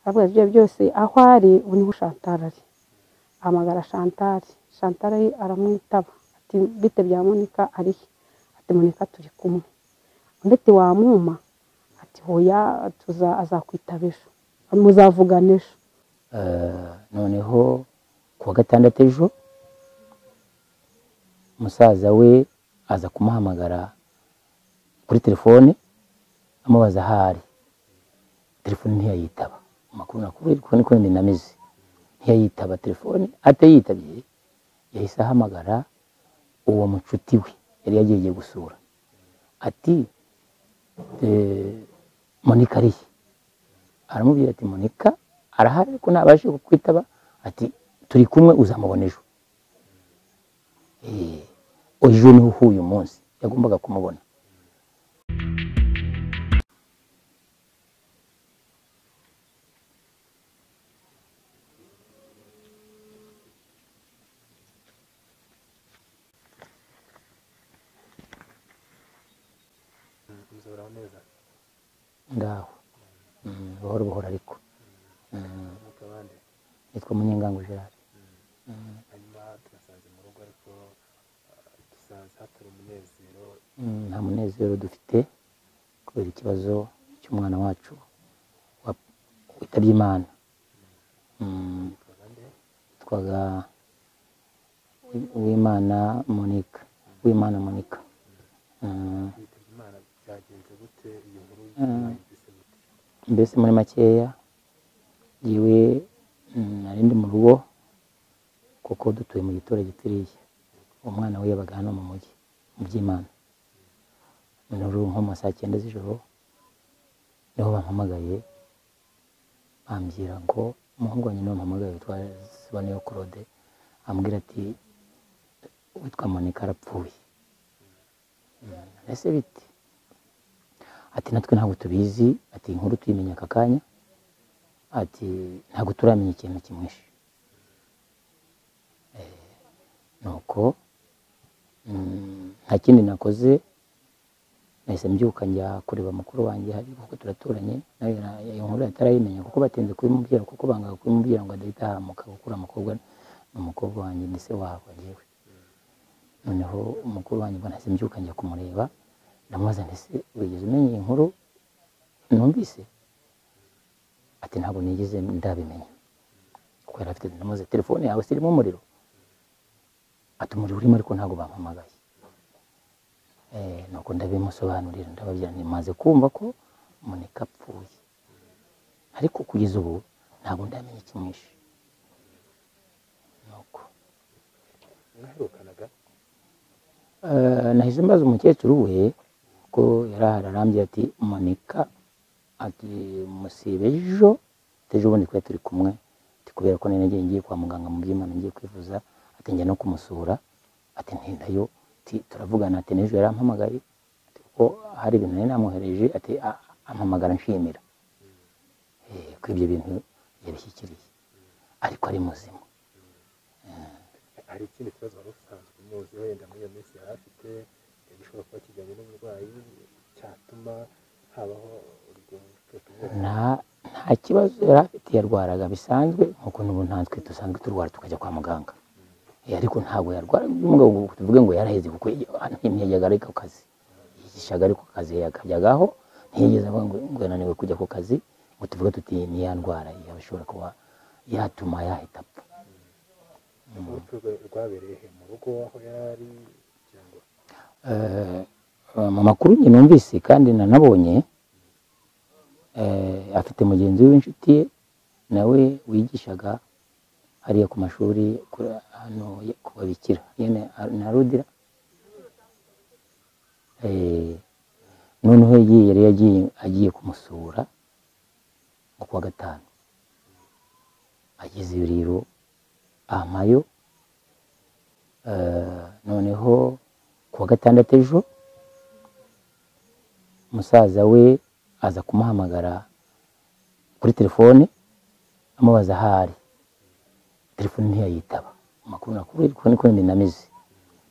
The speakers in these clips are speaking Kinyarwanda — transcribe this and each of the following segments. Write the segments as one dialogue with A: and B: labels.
A: arabwira ibyo byose aho ari ubu niho Chantal ari ahamagara Chantal Chantal aramwitaba ati bite bya Monica ari he ati Monica turi kumwe undi ati wamwuma ati hoya tuza azakwitaba ejo muzavugana ejo
B: noneho kuwa gatandatu ejo musaza we aza kumuhamagara kuri telefone amubaza aho ari telefone ntiyayitaba amakuru nakuru ariko niko nyine nameze ntiyayitaba telefone atayitabye yahise ahamagara uwo mucuti we yari yagiye gusura ati monika ariye aramubwira ati monika arahari ariko ntabashe kukwitaba ati turi kumwe uzamubona ejo ejo niho uhuye umunsi yagombaga kumubona ngaho buhoro buhoro ariko nitwa munyengango gerard
C: hanyuma turasanze mu rugo ariko dusanze hatari umunezero
B: nta munezero dufite kubera ikibazo cy'umwana wacu wa- witabye imana Mm,
C: twabande
B: yitwaga uwimana monika uwimana monika Mm,
C: bitabye imana byagenze gute iyo nkuru
B: Mm.
C: yumvise gute
B: mbese muri makeya yewe nari ndi mu rugo kuko dutuye mu giturage turiya umwana we yabaga hano mu mujyi mu by'imana noneho uruhu nko mu ma saa cyenda z'ijoro niho bampamagaye bambwira ngo umuhungu wanjye niwe wampamagaye witwa Siboneyo Claude ambwira ati witwa Monica arapfuye mbese bite ati natwe ntabwo tubizi ati inkuru tuyimenya aka kanya ati ntabwo turamenya ikintu kimwishe Eh, nuko mm, nta kindi nakoze nahise mbyuka njya kureba mukuru wanjye hari kuko turaturanye nawe na- iyo nkuru atarayimenya kuko batinze kubimubwira kuko bangaga kubimubwira ngo adahita ahamuka gukura umukobwa ni umukobwa wanjye ndetse wabo njyewe noneho umukuru wanjye mbona nahise mbyuka njya kumureba ndamubaza nti ese wigeze umenya iyi nkuru numvise ati ntabwo nigeze ndabimenya kuko yari afite ndamubaza telefone yawe se irimo umuriro ati umuriro urimo ariko ntabwo bampamagaye Eh, nuko ndabimusobanurira ndababwira nti maze kumva ko Monica apfuye ariko kugeza ubu ntabwo ndamenya ikimwishe nuko
C: mwaherukanaga
B: Eh, nahise mbaza umukecuru we ko yari ahari arambye ati monika ati musibe ejo ejo bundi kuba turi kumwe ati kubera ko nari ngiye kwa muganga mu by'imana ngiye kwivuza ati njya no kumusura ati ntindayo ati turavugana ati n'ejo yarampamagaye ati kuko hari ibintu nari namwohereje ati "A- ampamagara nshimira Eh, ko ibyo bintu yabishyikiriye ariko ari muzima
C: hari ikindi kibazo wari usanzwe umuzi wenda muri iyo minsi yari afite eh, gishobora kuba kijyanye n'uburwayi cyatuma habaho urwo tuvuga
B: nta nta kibazo yari afite yarwaraga bisanzwe nk'uko n'ubu ntanswe dusanzwe turwara tukajya kwa muganga Eh, ariko ntabwo yarwara mugabo tuvuge ngo yaraheze kuko ntiyajyaga ariko ku kazi yigishaga ariko ku kazi yakajyagaho ntiyigeze avuga ngo ngo yananiwe kujya ku kazi ngo tuvuge tuti ni ya ndwara yaba ishobora kuba yatuma yahita apfa
C: urupfu rwe rwabereye he mu rugo aho yari kugira ngo
B: Eh, mu makuru njye numvise kandi nanabonye eh, afite mugenzi we w'inshuti ye nawe wigishaga hariya ku mashuri kuri hano ya- ku babikira yene a- na rudira Eh, noneho yiye yari yagiye agiye kumusura nko kuwa gatanu ageze iyo rero ampayo Eh, noneho kuwa gatandatu ejo musaza we aza kumuhamagara kuri telefone amubaza aho ari telefone ntiyayitaba amakuru nakuru ariko niko nyine nameze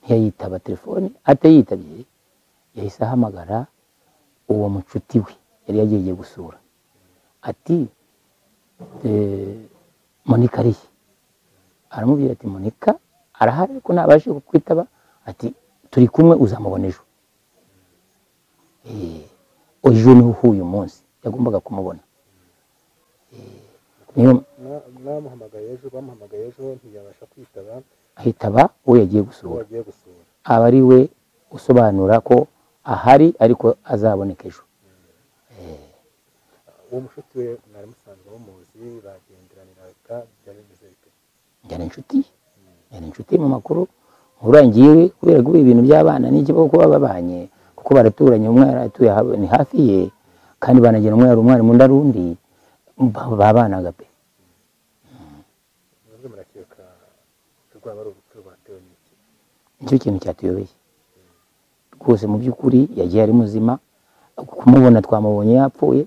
B: ntiyayitaba telefone atayitabye yahise ahamagara uwo mucuti we yari yagiye gusura ati eh, monika arihe aramubwira ati monika arahari ariko ntabashe kukwitaba ati turi kumwe uzamubona ejo Eh, ejo ni uyu munsi yagombaga kumubona Eh, niyo
C: Mwa- mwamuhamagaye ejo bamuhamagaye ejo ntiyabasha kwitaba
B: ahitaba uwo yagiye
C: uwo
B: gusura
C: agiye gusura
B: aba ari we usobanura ko ahari ariko azaboneka ejo
C: uwo mushuti we mwari musanzwe mumuzi bagenderaniraga byari bimeze bite
B: njyana inshuti ye. njyana inshuti ye mu makuru urangiye kubera ko ibintu by'abana n'ikibazo kuba babanye kuko baraturanye umwana atuye ha- ni hafi ye kandi banagira umwana umwarimu undi ari undi ba- babanaga pe
C: mwebwe murakeka ko rwaba ari urupfu rwatewe n'iki
B: nicyo kintu cyatuyobeye rwose mu by'ukuri yagiye ari muzima kumubona twamubonye yapfuye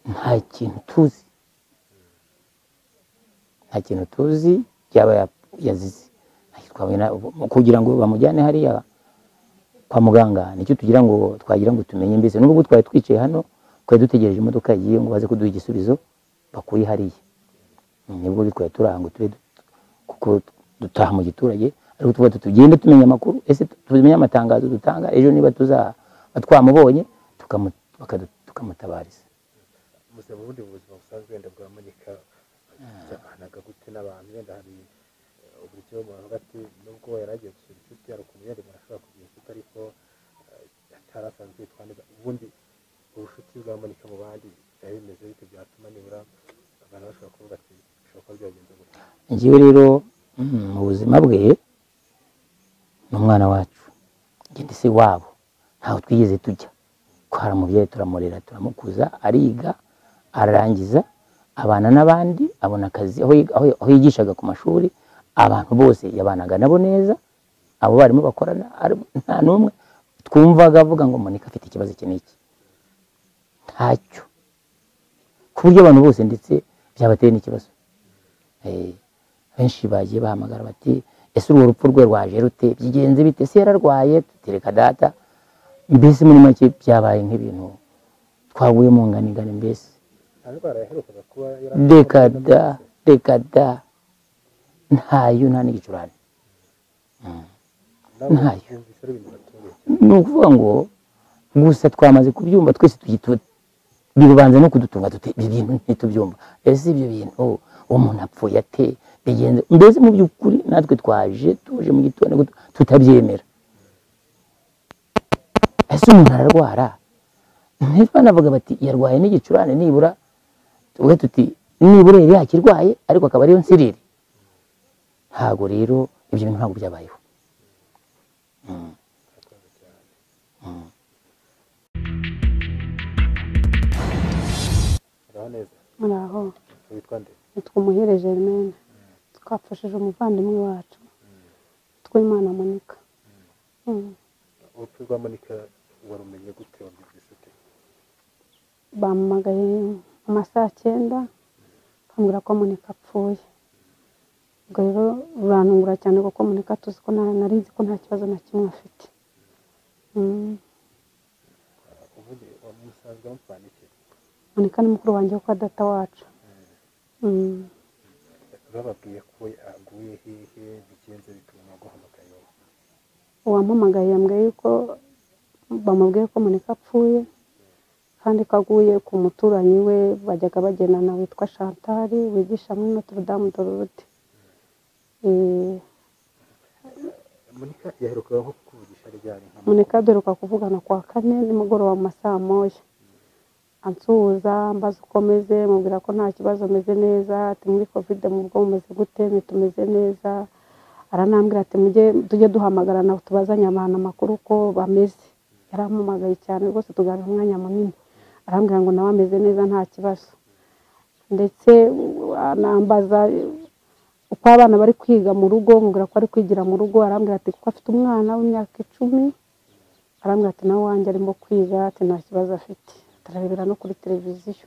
B: nta kintu tuzi nta kintu tuzi yaba yap- yazize Nta kintu twabona. kugira ngo bamujyane hariya kwa muganga nicyo tugira ngo twagira ngo tumenye mbese nubwo twari twicaye hano twari dutegereje imodoka yagiye ngo baze kuduha igisubizo bakuye hariya nibwo bitwaye turanga tube du- kuko dutaha mu giturage ariko tuvuga tuti tugende tumenya amakuru ese tumenye amatangazo dutanga ejo niba tuzaba twamubonye tukamu- bakadu- tukamutabariza
C: ubuzima ubundi mu buzima busanzwe wenda bwa monika yabanaga gute n'abantu wenda hari eh, uburyo umuntu avuga ati nubwo yari agiye gusura inshuti hari ukuntu yari umuntu ashobora kugira inshuti ariko eh, atari asanzwe yitwa neza ubundi ubushuti bwa monika mu bandi byari bimeze bite byatuma nibura abantu bashobora kuvuga ati bishobora kuba byagenze gutya
B: njyewe rero mm, mu buzima bwe ni umwana wacu njye ndi se wabo ntaho twigeze tujya twaramubyaye turamurera turamukuza ariga ararangiza abana n'abandi abona akazi aho yiga- aho- aho yigishaga ku mashuri abantu bose yabanaga nabo neza abo barimu bakorana ari- nta n'umwe twumvaga avuga ngo monika afite ikibazo iki n'iki ntacyo ku buryo abantu bose ndetse byabateye n'ikibazo Eh, benshi bagiye bahamagara bati ese urwo rupfu rwe rwaje rute byigenze bite se yararwaye tutereka data mbese muri make byabaye nk'ibintu twaguye mu nganigani mbese
C: nta ndwara yaherukaga kuba yari
B: reka da reka da ntayo nta n'igicurane ntayo.
C: yumvise ari ibintu batunguye cyane
B: ni ukuvuga ngo gusa twamaze kubyumva twese tugitu- birubanza no kudutunga dute ibi bintu ntitubyumva ese ibyo bintu umuntu apfuye ate bigenze mbese mu by'ukuri natwe twaje tuje mu gitondo gut- tutabyemera ese umuntu ararwara ntitwe banavuga bati yarwaye n'igicurane nibura tuvuge tuti nibura yari yakirwaye ariko akaba ariyo nsiriri ntabwo rero ibyo bintu ntabwo byabayeho
C: uraho neza
A: muraho
C: witwa nde
A: nitwa umuhire germaine twapfushije umuvandimwe wacu twimana monika Mm.
C: urupfu rwa monika warumenye gute wabyumvise ute
A: bampamagaye mu masaha cyenda bambwira ko monika apfuye ubwo rero rurantungura cyane kuko monika tuzi ko nta- nari nzi ko nta kibazo na kimwe afite Mm.
C: ubundi musanzwe mupfana iki
A: monika ni mukuru wanjye kuko data wacu Mm.
C: bababwiye ko aguye hehe bigenze bituma naguhamagaye wowe
A: uwampamagaye yambwiye yuko bamubwiye ko monika apfuye kandi ko aguye ku muturanyi we bajyaga bagendana witwa shantari wigisha muri notre dame de Lourdes. Eh,
C: monika yaherukaga nko kuvugisha ryari nka
A: Monika duheruka kuvugana kwa kane nimugoroba mu masaha moya ansuhuza mbaza uko meze mubwira ko nta kibazo meze neza ati muri kovide mu bwo mumeze gute ntitumeze neza aranambwira ati mujye tujye duhamagarana tubazanye abantu amakuru uko bameze yarampamagaye cyane rwose tuganira umwanya munini arambwira ngo nawe ameze neza nta kibazo ndetse uh, anambaza uko abana bari kwiga mu rugo nkubwira ko ari kwigira mu rugo arambwira ati kuko afite umwana w'imyaka icumi arambwira ati nawe wanjye arimo kwiga ati nta kibazo afite turarebera no kuri televiziyo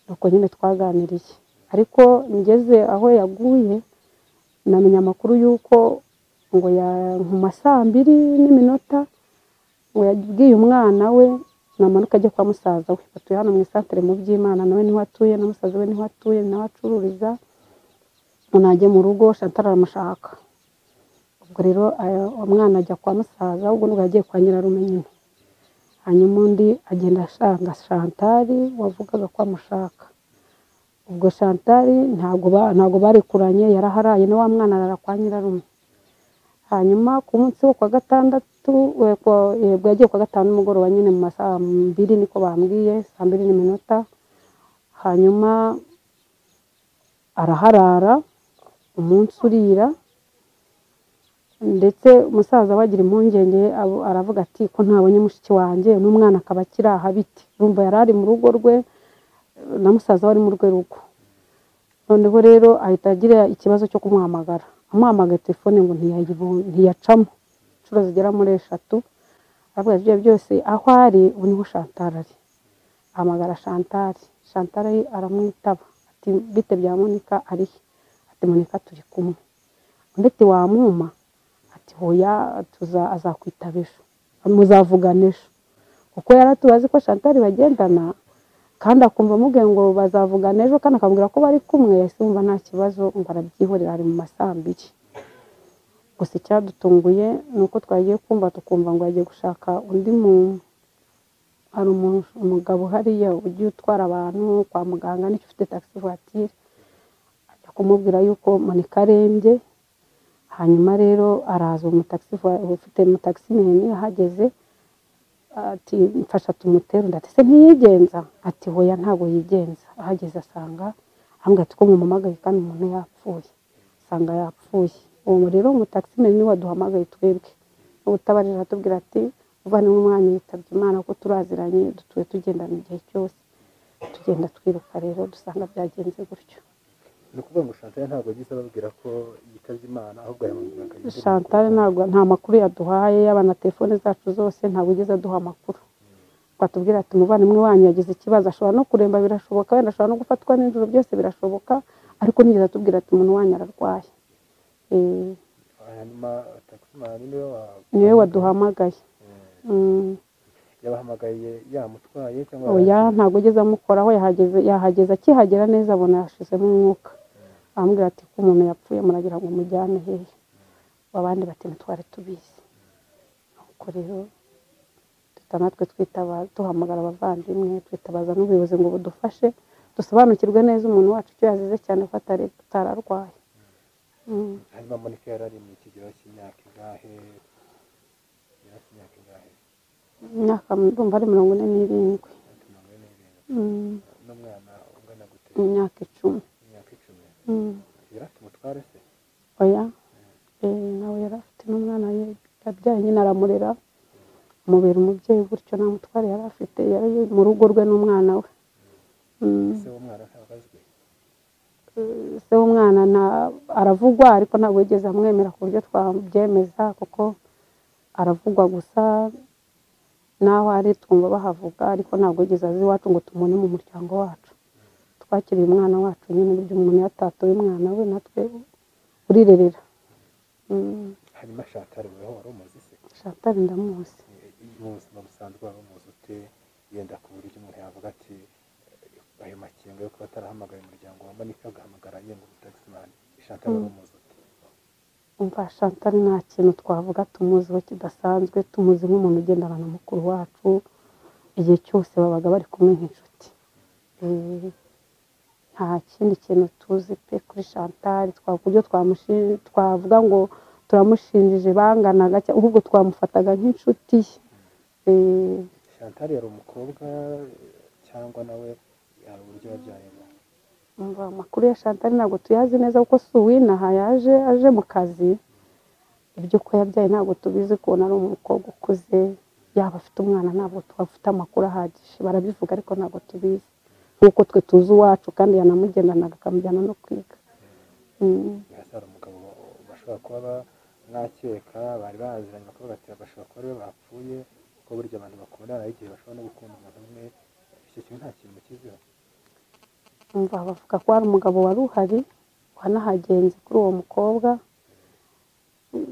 A: nuko nyine twaganiriye ariko ngeze aho yaguye namenya amakuru y'uko ngo ya- mu ma saa mbiri n'iminota ngo yabwiye umwana we namanuka ajya kwa musaza we batuye hano mu isantere mu by'imana nawe niho atuye na musaza we niho atuye ni nawe acururiza umuntu ajya mu rugo shantara aramushaka ubwo rero aya- umwana ajya kwa musaza ahubwo nubwo yagiye kwa nyirarume nyine hanyuma undi agenda ashanga shantari wavugaga ko amushaka ubwo shantari ntabwo ba- ntabwo barekuranye yaraharaye na wa mwana arara kwa nyirarume hanyuma ku munsi wo kwa gatandatu eh, kwa- eh, bwo yagiye kwa gatanu nimugoroba nyine mu masaha mbiri niko bambwiye saa mbiri n'iminota hanyuma araharara umunsi urira ndetse umusaza we agira impungenge abo- aravuga ati ko ntabonye mushiki wanjye n'umwana akaba akiri aha bite urumva yari ari mu rugo rwe eh, na musaza we ari mu rwe rugo noneho rero ahita agira ikibazo cyo kumuhamagara amuhamagaye telefone ngo ntiyayibo- ntiyacamo inshuro zigera muri eshatu aravuga ati ibyo byose aho ari ubu niho shantara ari ahamagara shantari shantari aramwitaba ati bite bya monika ari he ati monika turi kumwe undi ati wamuma ati hoya tuza azakwitaba ejo muzavugana ejo kuko yari atubazi ko shantari bagendana kandi akumva amubwiye ngo bazavugana ejo kandi akamubwira ko bari kumwe yahise yumva nta kibazo ngo arabyihorera ari mu masaha abiri gusa icyadutunguye ni uko twagiye kumva tukumva ngo yagiye gushaka undi muntu hari umu- umugabo hariya ujya utwara abantu kwa muganga nicyo ufite taxi voiture ajya kumubwira yuko monika arembye hanyuma rero araza uwo mutaxi voi- ufite mutaximeni ahageze ati mfasha tumutere undi ati se ntiyigenza ati hoya ntabwo yigenza ahageze asanga ambwira ati ko mumuhamagaye kandi umuntu yapfuye asanga yapfuye uwo rero umutaximeni niwe waduhamagaye twebwe ubutabarira atubwira ati umuvandimwe umwana yitabye imana kuko turaziranye dutuye tugendana igihe cyose tugenda twiruka rero dusanga byagenze gutyo
C: ni ukuvuga ngo shantare ntabwo yagize ababwira ko yitabye imana ahubwo yamubwira akayirinda
A: shantare ntabwo nta makuru yaduhaye yaba na telefone zacu zose ntabwo ugeze aduha amakuru twatubwira ati umuvandimwe wanyu yagize ikibazo ashobora no kuremba birashoboka wenda ashobora no gufatwa n'ijoro byose birashoboka ariko nigeze atubwira ati umuntu wanyu ararwaye Eh,
C: hanyuma takisimani niwe wa
A: niwe waduhamagaye Mm.
C: yabahamagaye yamutwaye cyangwa
A: oya ntabwo ugeze amukoraho yahageze yahageze akihagera neza abona yashizemo umwuka arambwira ati ko umuntu yapfuye muragira ngo mujyane hehe abandi bati ntitwari tubizi nuko rero duhita natwe twitaba duhamagara abavandimwe twitabaza n'ubuyobozi ngo budufashe dusobanukirwe neza umuntu wacu icyo yazize cyane ko atari atararwaye Mm.
C: hanyuma monika yari ari mu kigero cy'imyaka ingahe yari afite imyaka ingahe
A: imyaka ndumva ari mirongo ine n'irindwi
C: Afite mirongo ine n'irindwi
A: Mm.
C: n'umwana ungana gute
A: imyaka icumi
C: imyaka icumi
A: Mm.
C: yari afite umutware se
A: oya Eh, nawe yari afite n'umwana ye- yabyaye nyine aramurera amubera umubyeyi gutyo nta mutware yari afite yari mu rugo rwe n'umwana we Mm,
C: se w'umwana ntabwo azwi
A: eh, se w'umwana nta- aravugwa ariko ntabwo yigeze amwemera ku buryo twabyemeza kuko aravugwa gusa n'aho ari twumva bahavuga ariko ntabwo yigeze aza iwacu ngo tumubone mu muryango wacu twakiriye umwana wacu nyine uburyo umuntu yatatoye umwana we natwe urirerera Mm.
C: hanyuma shantare weho wari umuzi se
A: shatari ndamuzi
C: mu buzima busanzwe waba umuzi ute yenda ku buryo umuntu yavuga ati "Eh, ayo makenga yo kuba atarahamagaye umuryango wa monika agahamagara ye ngo takisimani shantare wari umuzi ute
A: umva shatari nta kintu twavuga tumuziho kidasanzwe tumuzi nk'umuntu ugendana na mukuru wacu igihe cyose babaga bari kumwe nk'inshuti Eh, nta kindi kintu tuzi pe kuri shantari twavuga uburyo twamushi- twavuga ngo turamushinjije banganaga cyangwa- ahubwo twamufataga nk'inshuti ye Eh,
C: shantare yari umukobwa eh, cyangwa nawe hari uburyo yabyayemo
A: umva amakuru ya shantari ntabwo tuyazi neza kuko si uwinaha yaje aje mu kazi ibyo ko yabyaye ntabwo tubizi kubona ari umukobwa ukuze yaba afite umwana ntabwo twafite amakuru ahagije barabivuga ariko ntabwo tubizi nk'uko twe tuzi uwacu kandi yanamugendanaga akamujyana no kwiga Mm.
C: hasi hari umugabo bashobora kuba ba- mwakeka bari baziranye bakavuga ati bashobora kuba ariwe bapfuye kuko burya abantu bakundana hari igihe bashobora no gukunda umuntu umwe icyo kintu nta kintu mukiziho
A: umva bavuga ko hari umugabo wari uhari wanahagenze kuri uwo mukobwa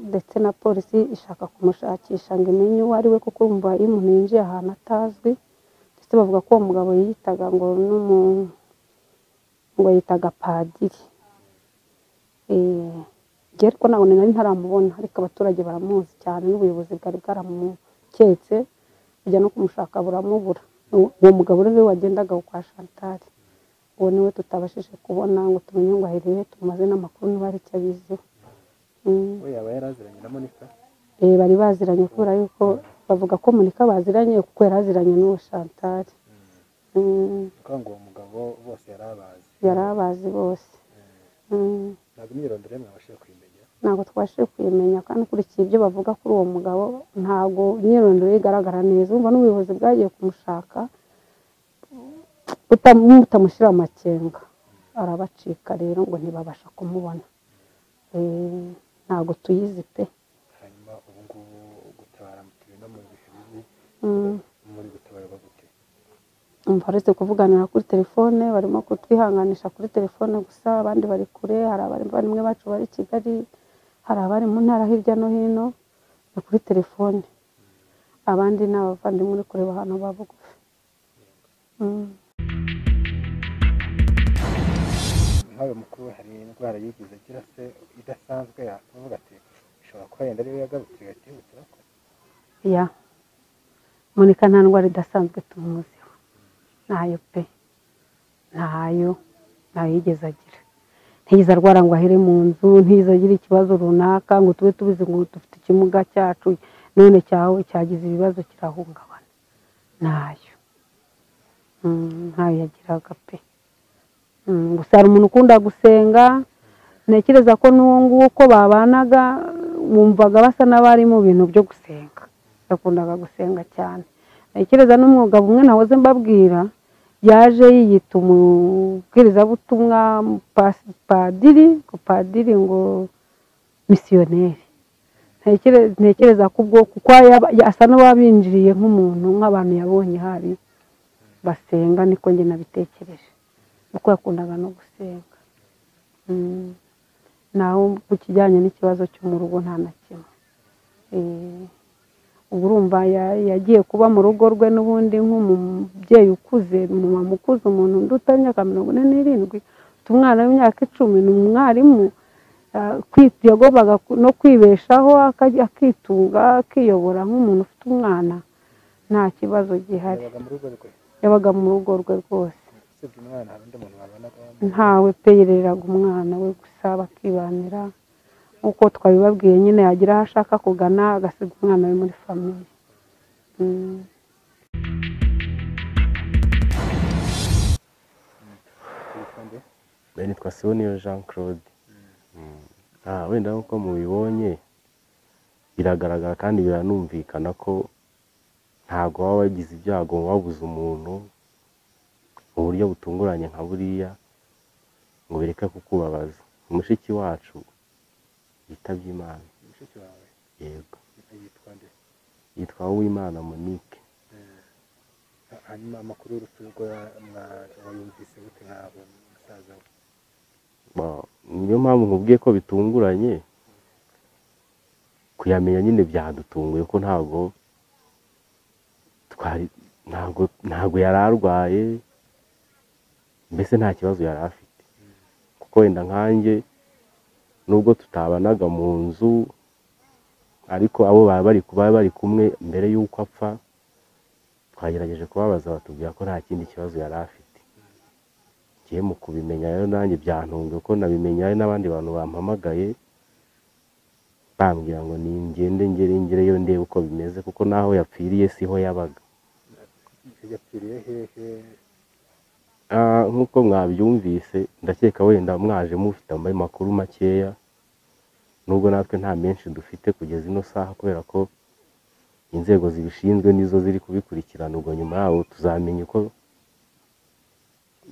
A: ndetse na polisi ishaka kumushakisha ngo imenye uwo ari we kuko umva iyo umuntu yinjiye ahantu atazwi ndetse bavuga ko uwo mugabo yiyitaga ngo n'umu ngo yitaga padiri Eh, njyewe ariko ntabwo nari ntaramubona ariko abaturage baramuzi cyane n'ubuyobozi bwari bwaramuketse bujya no kumushaka buramubura Uwo- uwo mugabo rero wagendaga kwa Chantal uwo niwe tutabashije kubona ngo tumenye ngo ahereye tumaze n'amakuru niba hari icyo abiziho Mm.
C: we yaba yaraziranye na monika
A: Eh, bari baziranye kubera yuko bavuga ko Monika baziranye kuko yari aziranye n'uwo Chantal Mm,
C: kandi uwo mugabo bose yari abazi
A: yari abazi bose Mm.
C: ntabwo imyirondoro ye mwabashije kuyimenya
A: ntabwo twabashije kuyimenya kandi ukurikiye ibyo bavuga kuri uwo mugabo ntabwo imyirondoro ye igaragara neza urumva n'ubuyobozi bwagiye kumushaka buta- butamushyira amakenga arabacika rero ngo ntibabasha kumubona Eh, ntabwo tuyizi pe
C: hanyuma ubu ngubu gutabara mutiri no mu bihe bibi
A: Mm.
C: muri gutabarwa gute
A: umva uretse kuvuganira kuri telefone barimo kutwihanganisha kuri telefone gusa abandi bari kure hari abavandimwe bacu bari i kigali hari abari mu ntara hirya no hino ni kuri telefone abandi ni abavandimwe uri kureba ahantu ba bugufi Mm.
C: nk'ayo mukuru hari indwara yigize agira se idasanzwe yakuvuga ati ishobora kuba yenda ariyo yagarutse igatihutira ko
A: ya monika nta ndwara idasanzwe tumuziho ntayo pe ntayo ntayo yigeze agira ntiyigeze arwara ngo ahere mu nzu ntiyigeze agira ikibazo runaka ngo tube tubizi ngo dufite ikimuga cyacu none cyawe cyagize ibibazo kirahungabana ntayo Mm, ntayo yagiraga pe Mm, gusa hari umuntu ukunda gusenga ntekereza ko n'uwo nguwo uko babanaga wumvaga basa n'abari mu bintu byo gusenga yakundaga gusenga cyane ntekereza n'umwuga bumwe nahoze mbabwira yaje yiyita umubwirizabutumwa pas- padiri ngo padiri ngo misiyoneri Ntekere- ntekereza ko ubwo kuko yaba- asa n'uwabinjiriye nk'umuntu nk'abantu yabonye hari basenga niko njye nabitekereje kuko yakundaga no gusenga Mm. naho ku kijyanye n'ikibazo cyo mu rugo nta na kimwe Eh, ubu urumva ya- yagiye kuba mu rugo rwe n'ubundi nk'umubyeyi ukuze umumama ukuze umuntu undi utamyaka mirongo ine n'irindwi ufite umwana w'imyaka icumi ni umwarimu ah, kwi- yagombaga ku- no kwibeshaho akajya akitunga akiyobora nk'umuntu ufite umwana nta kibazo gihari
C: yabaga mu rugo rwe
A: yabaga mu rugo rwe rwose
C: usibye umwana hari undi muntu babanaga
A: ntawe pe yereraga umwana we gusa bakibanira nk'uko twabibabwiye nyine yagira aho ashaka kugana agasiga umwana we muri famiye Mm.
C: telefone
D: nitwa Siboniyo Jean Claude Ah, wenda nk'uko mubibonye biragaragara kandi biranumvikana ko ntabwo waba wagize ibyago wabuze umuntu mu buryo butunguranye nka buriya ngo bireke kukubabaza mushiki wacu yitabye imana
C: mushiki wawe
D: yego
C: yitwa nde
D: yitwa uwimana monique
C: hanyuma amakuru y'urupfu rwe mwa- wayumvise gute nk'abo musaza we
D: Ba- niyo mpamvu nkubwiye ko bitunguranye kuyamenya nyine byadutunguye ko ntabwo twari ntabwo ntabwo yari arwaye mbese nta kibazo yari afite kuko wenda nkanjye nubwo tutabanaga mu nzu ariko abo baba bari kuba bari kumwe mbere y'uko apfa twagerageje kubabaza batubwira ko nta kindi kibazo yari afite ngiye mu kubimenya rero nanjye byantunga ko nabimenye hari n'abandi bantu bampamagaye bambwira ngo ningende ngere ngereyo ndebe uko bimeze kuko n'aho yapfiriye siho yabaga
C: yapfiriye hehe
D: Ah, nk'uko mwabyumvise ndakeka wenda mwaje mufite amaye makuru makeya nubwo natwe nta menshi dufite kugeza ino saha kubera ko inzego zibishinzwe nizo ziri kubikurikirana ubwo nyuma yaho tuzamenya uko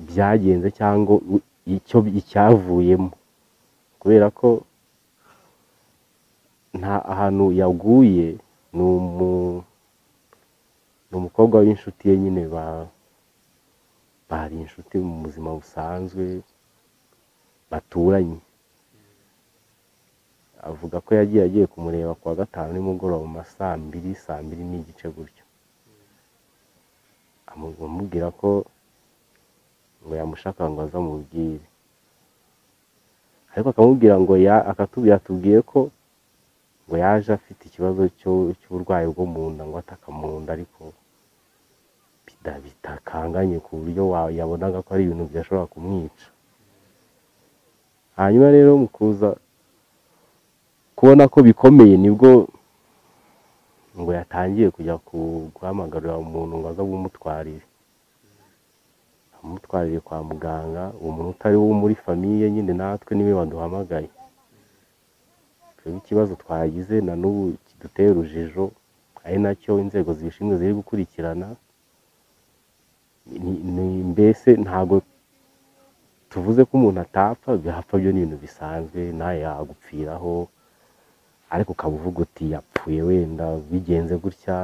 D: byagenze cyangwa u- icyo icyavuyemo kubera ko nta ahantu yaguye ni umu- ni umukobwa w'inshuti ye nyine ba bari inshuti mu buzima busanzwe baturanye avuga ko yagiye agiye kumureba ku wa gatanu nimugoroba mu ma saa mbiri saa mbiri n'igice gutyo amu- amubwira ko ngo yamushaka ngo aze amubwire ariko akamubwira ngo ya akatubwira atubwiye ko ngo yaje afite ikibazo cyo- cy'uburwayi bwo mu nda ngo ataka mu nda ariko bida- bitakanganye ku buryo wa- yabonaga ko ari ibintu byashobora kumwica hanyuma rero mu kuza kubona ko bikomeye nibwo ngo yatangiye kujya ku- guhamagarira umuntu ngo aze bumutwarire amutwarire kwa muganga uwo muntu utari wo muri famiye nyine natwe niwe waduhamagaye twebwe ikibazo twagize na n'ubu kidutera urujijo ari nacyo inzego zibishinzwe ziri gukurikirana ni- ni- mbese ntabwo tuvuze ko umuntu atapfa bihapfa byo ni ibintu bisanzwe nawe yagupfiraho ariko ukaba uvuga uti yapfuye wenda bigenze gutya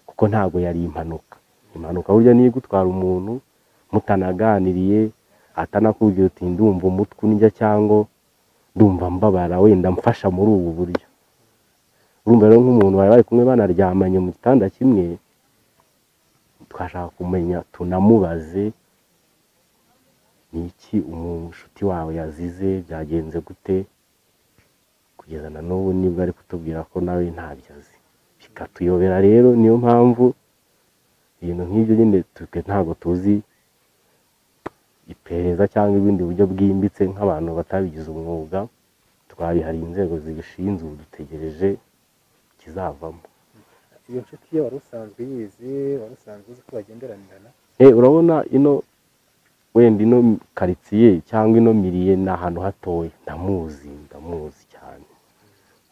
D: kuko ntabwo yari impanuka impanuka burya niyo igutwara umuntu mutanaganiriye atanakubwira uti ndumva umutwe undya cyangwa ndumva mbabara wenda mfasha muri ubu buryo urumva rero nk'umuntu bari bari kumwe banaryamanye mu gitanda kimwe twashaka kumenya tunamubaze ni iki umushuti wawe yazize byagenze gute kugeza na n'ubu nibwo ari kutubwira ko nawe ntabyo azi bikatuyobera rero niyo mpamvu ibintu nk'ibyo nyine twe ntabwo tuzi iperereza cyangwa ibindi buryo bwimbitse nk'abantu batabigize umwuga twabihariye inzego zibishinzwe ubu dutegereje ikizavamo
C: iyo nshuti ye wari usanzwe yizi wari usanzwe uzi ko bagenderanirana
D: Eh, urabona ino wenda ino karitsiye cyangwa ino miriye ni ahantu hatoya ndamuzi ndamuzi cyane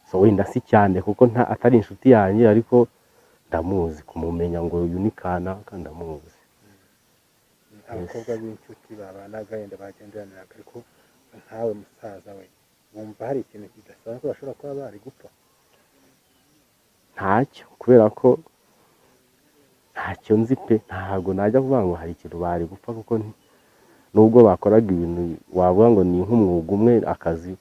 D: so wenda si cyane kuko nta atari inshuti yanjye ariko ndamuzi kumumenya ngo uyu ni kanaka ndamuzi
C: abakobwa b'inshuti babanaga yenda bagenderaniraga ariko nkawe musaza we wumva hari ikintu kidasanzwe bashobora kuba bari gupfa
D: ntacyo kubera ko ntacyo nzi pe ntabwo najya kuvuga ngo hari ikintu bari gupfa kuko nti- nubwo bakoraga ibintu wavuga ngo ni nk'umwuga umwe akazi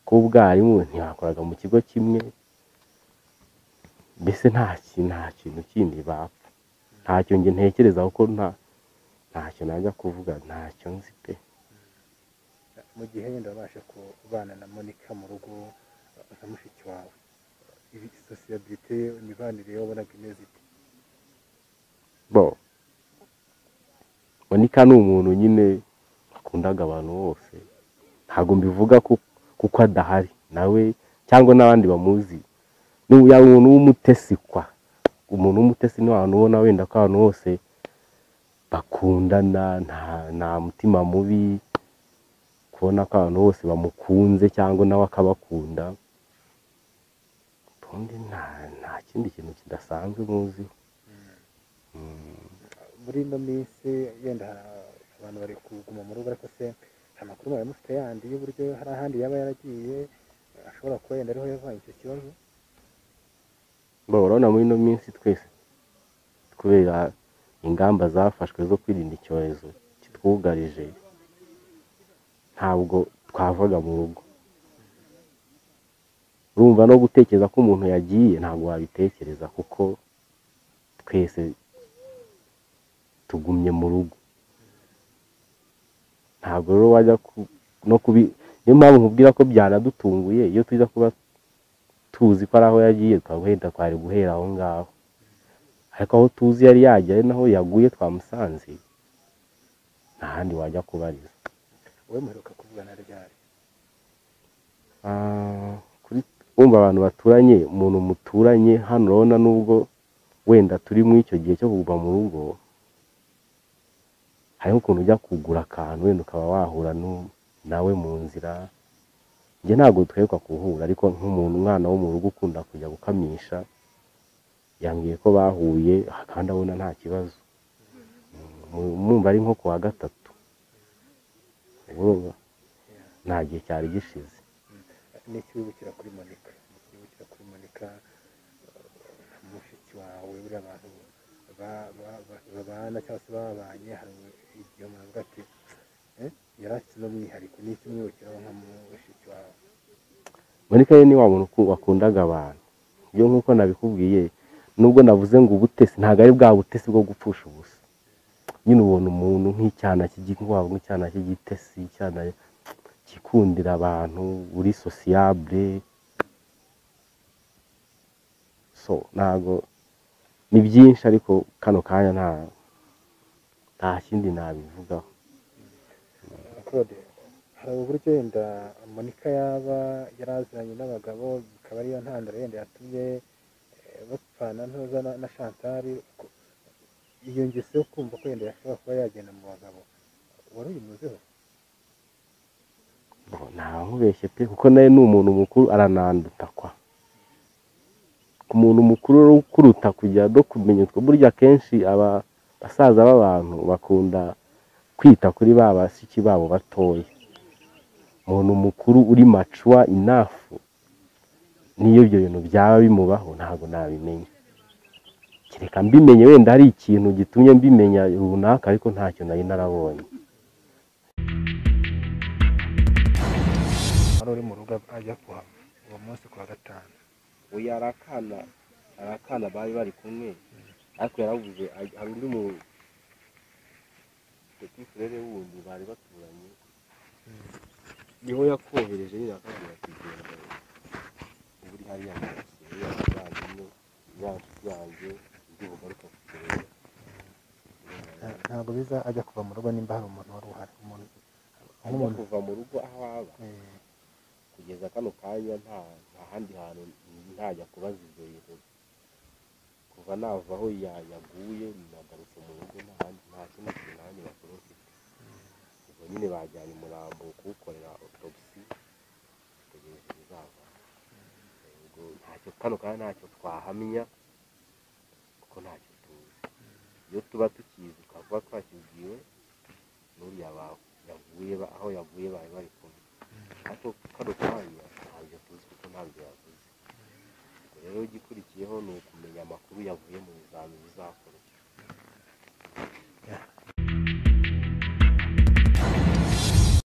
D: k'ubwarimu ntibakoraga mu kigo kimwe mbese nta ki- nta kintu kindi bapfa ntacyo njye ntekereza kuko nta ntacyo najya kuvuga ntacyo nzi pe
C: mu gihe wenda wabasha kubana na monica mu rugo nka mushiki wawe ibi sosiyete imibanire wabonaga imeze ite
D: bo monika ni umuntu nyine akundaga abantu bose ntabwo mbivuga ku- kuko adahari nawe cyangwa n'abandi bamuzi ni uya muntu w'umutesi kwa umuntu w'umutesi ni abantu ubona wenda ko abantu bose bakundana nta, nta mutima mubi kubona ko abantu bose bamukunze cyangwa nawe akabakunda ubundi nta, nta kindi kintu kidasanzwe muziho
C: muri ino minsi yenda hari abantu bari kuguma mu rugo ariko se nta makuru mwari mufite yandi y'uburyo hari ahandi yaba yaragiye ashobora kuba yenda ariho yavanye icyo kibazo
D: Bo, urabona muri ino minsi twese kubera ingamba zafashwe zo kwirinda icyorezo kitwugarije ntabwo twavaga mu rugo urumva no gutekereza ko umuntu yagiye ntabwo wabitekereza kuko twese tugumye mu rugo ntabwo rero wajya ku- no kubi niyo mpamvu nkubwira ko byanadutunguye iyo tuza kuba tuzi ko ari aho yagiye twaguhenda twari guhera aho ngaho ariko aho tuzi yari yajya ari naho yaguye twamusanze nta handi wajya kubariza
C: wowe muheruka kuvugana ryari
D: Ah, kuri wumva abantu baturanye umuntu muturanye hano urabona nubwo wenda turi muri icyo gihe cyo kuva mu rugo hariho ukuntu ujya kugura akantu wenda ukaba wahura nu- nawe mu nzira njye ntabwo duheruka kuhura ariko nk'umuntu umwana wo mu rugo ukunda kujya gukamisha yambwiye ko bahuye kandi abona nta kibazo Mu- mumva ari nko ku wa gatatu urumva nta gihe cyari gishize
C: n'ikiwibukira kuri monica n'ikiwibukira kuri monica nka mushiki wawe buriya abantu ba- ba- ba- babana cyangwa se babanye hari igihe umuntu avuga ati "Eh, yari afite uno mwihariko ni iki umwibukiraho nka mushiki wawe
D: monika rero ni wa muntu uku- wakundaga abantu ibyo nk'uko nabikubwiye nubwo navuze ngo ubutesi ntabwo ari bwa butesi bwo gupfusha ubusa nyine ubona umuntu nk'icyana cy'iginkwavu nk'icyana cy'igitesi icyana cyikundira abantu uri sosiyabure so ntago ni byinshi ariko kano kanya nta nta kindi nabivugaho
C: claude hari uburyo wenda monika yaba yaraziranye n'abagabo bikaba ariyo ntandaro yenda yatumye eh, bapfana ntuza na- na shantari ku- iyo ngeso yo kumva ko yenda yashobora kuba yagenda mu bagabo wari uyimuzeho
D: Ngo, ntamubeshye pe kuko nawe ni umuntu mukuru arananduta kwa ku muntu mukuru rero ukuruta kujya no kumenya utwo burya akenshi aba basaza b'abantu bakunda kwita kuri ba basiki babo batoya umuntu mukuru uri macuwa inafu niyo ibyo bintu byaba bimubaho ntabwo nabimenya kereka mbimenye wenda hari ikintu gitumye mbimenya runaka ariko ntacyo nari narabonye
C: wari uri mu rugo ajya kuhava uwo munsi ku wa gatanu
E: uyu hari akana hari akana bari bari kumwe ariko yaravuze hari hari undi mu petit frere wundi bari baturanye niho yakohereje nyine akabwira ati genda ubu uri hariya mu nzu uriya muvandimwe uriya nshuti yanjye ibyo ugaruka kutureba
C: Nta- ntabwo biza ajya kuva mu rugo nimba hari umuntu wari uhari umuntu
E: ajya
C: nk'umuntu
E: kuva mu rugo aho aba
C: eh,
E: kugeza kano kanya nta nta handi hantu ntajya kubaza ibyo bintu kuva nava aho ya- yaguye nagarutse mu rugo nta handi nta kindi kintu na handi bakuru mfite ubwo nyine bajyanye umurambo kuwukorera otopsi tegereje ibizava ubwo ntacyo kano kanya ntacyo twahamya kuko ntacyo tuzi iyo tuba tukizi twakuba twakibwiwe n'uriya ba- yaguye ba- aho yaguye bari bari kumwe ariko kano kanya ntabyo tuzi kuko ntabyo yavuze ubwo rero igikurikiyeho ni ukumenya amakuru yavuye mu bizami bizakorwa